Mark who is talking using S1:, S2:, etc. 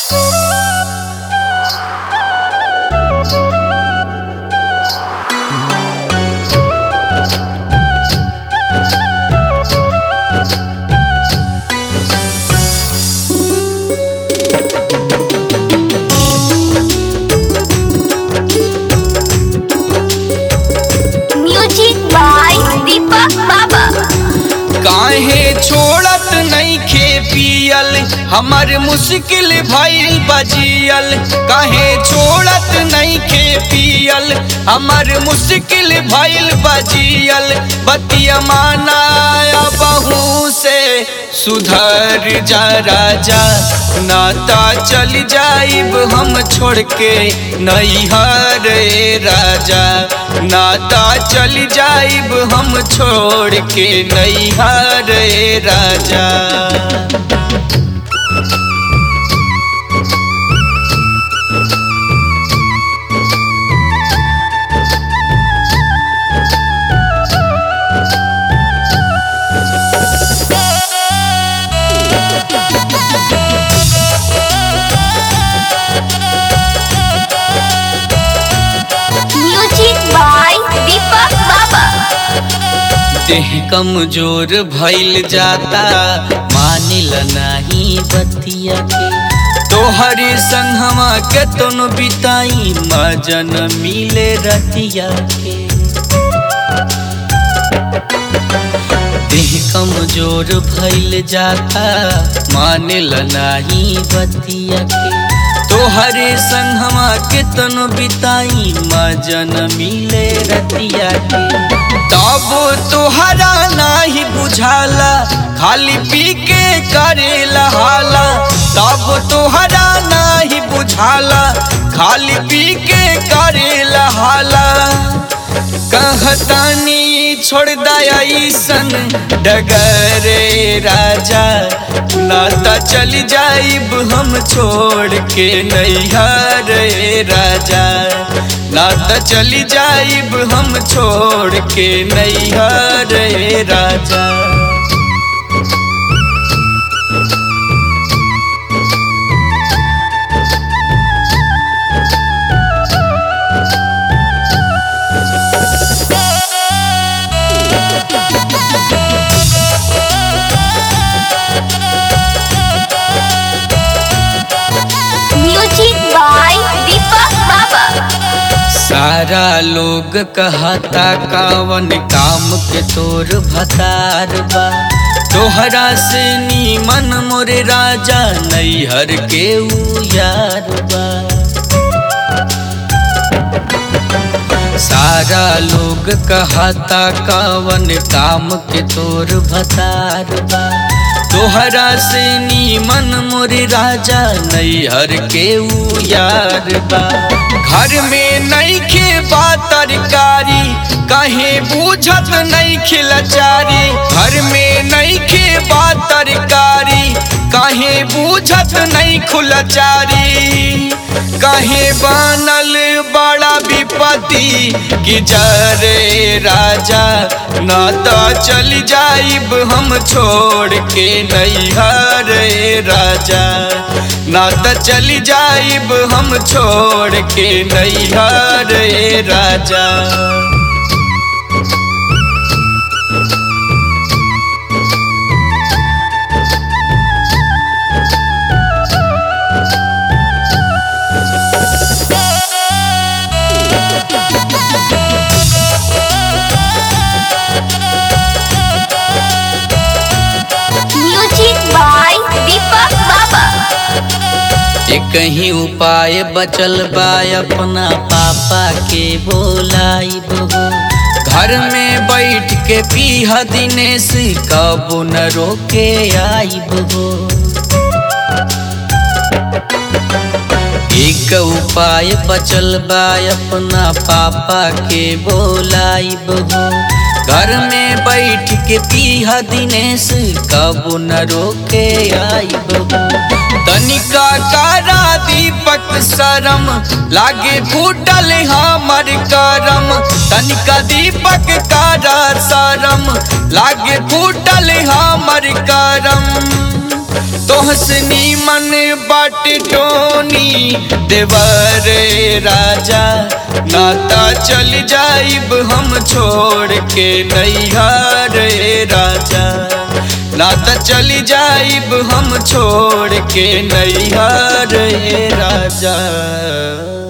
S1: music by दीपक बाबा
S2: काहे छोड़त नइखे पियल हमर मुश्किल भइल बजियल काहे छोड़त नइखे पियल हमर मुश्किल भइल बजियल बतिया मानाया बहू से सुधर जा राजा नाता चल जाइब हम छोड़ के नैहर रे राजा नाता चल जाइब हम छोड़ के नैहर रे राजा
S1: म्यूजिक बाय दीपक बाबा
S2: देह कमजोर भइल जाता मानिल नाही बतिया के तोहरे संगवा के तोनो बिताई मजन मिले रतिया के देह कमजोर भइल जाता मानिल नाही बतिया के तोहरे संगवा के तनो बिताई मजन मिले रतिया के तब तोहरा नाही बुझाला खाली पी के करेला हाला तब तोहरा नाही बुझाला खाली पी के करेला हाला कहतानी छोड़ दया सन डगरे राजा नाता चल जाइब हम छोड़ के नैहर रे राजा नाता चल जाइब हम छोड़ के नैहर रे राजा
S1: म्यूजिक बाय दीपक बाबा
S2: सारा लोग कहता कावन काम के तोर भतार बा तोहरा से नीमन मोरे राजा नैहर के ऊ यार बा सारा लोग कहता कावन काम के तोर भतार बा तोहरा से नीमन मोरे राजा नैहर के ऊ यार बा घर में नइखे बा तरकारी कहे बूझत नइखे लाचारी घर में नइखे बा तरकारी कहे बूझत नहीं खुलाचारी कहे बनल बड़ा विपत्ति कि जरे राजा न तो चल जाइब हम छोड़ के नैहर रे राजा न तो चल जाइब हम छोड़ के नैहर रे राजा
S1: म्यूजिक बाय दीपक बाबा
S2: एक ही उपाय बचल बा अपना पापा के बोलाई बहू घर में बैठ के पीहा दिनेश कबो न रोके आई बहू एक उपाय बचल बा अपना पापा के बोलाई बहू घर में बैठ के पीहा दिनेश कबो न रोके आई बहू तनिका कारा दीपक शरम लागे फूटल हमर करम तनिका दीपक कारा शरम लागे फूटल हमर करम तोहसनी मन बाट टोनी देवर राजा नाता चल जाइब हम छोड़ के नैहर राजा नाता चल जाइब हम छोड़ के नैहर राजा